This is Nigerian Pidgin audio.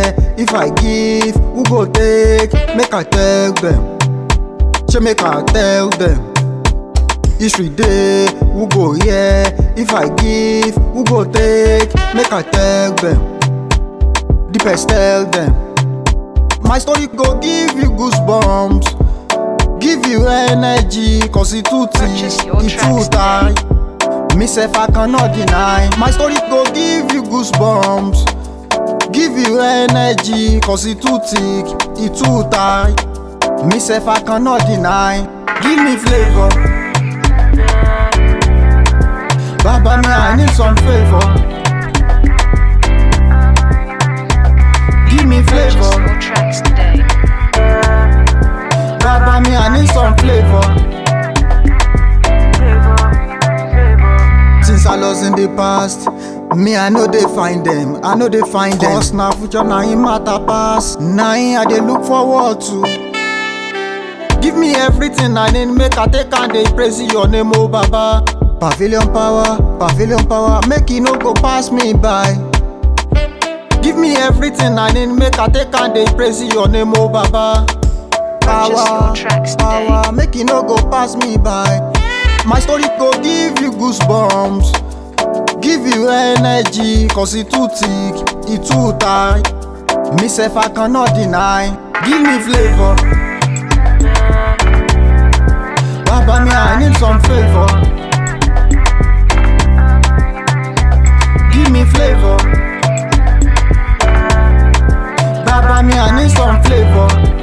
hear? If I give, who go take? Make I tell them. She make I tell them. History day, who go hear? If I give, who go take? Make I tell them. The best tell them. My story go give you goosebumps. Give you energy, cause it too thick, Purchase your it tracks too tight. Me self I cannot deny. My story go give you goosebumps. Give you energy, cause it too thick, it too tight. Me self I cannot deny. Give me flavor. Baba me I need some favor. Give me Purchase flavor. your tracks today. Baba me I need some flavor. Since I lost in the past, me I know they find them. I know they find them. Cause now future now in matter pass. Now in I they look forward to. Give me everything I need, make I take and they praise your name, oh Baba. Pavilion power, pavilion power, make it no go pass me by. Give me everything I need, make I take and they praise your name, oh Baba. Purchase your tracks today. power, make it no go pass me by. My story go give you goosebumps, give you energy, cause it too thick, it too tight. Me self I cannot deny. Give me flavor. Baba me I need some favor. Give me flavor. Baba me I need some flavor.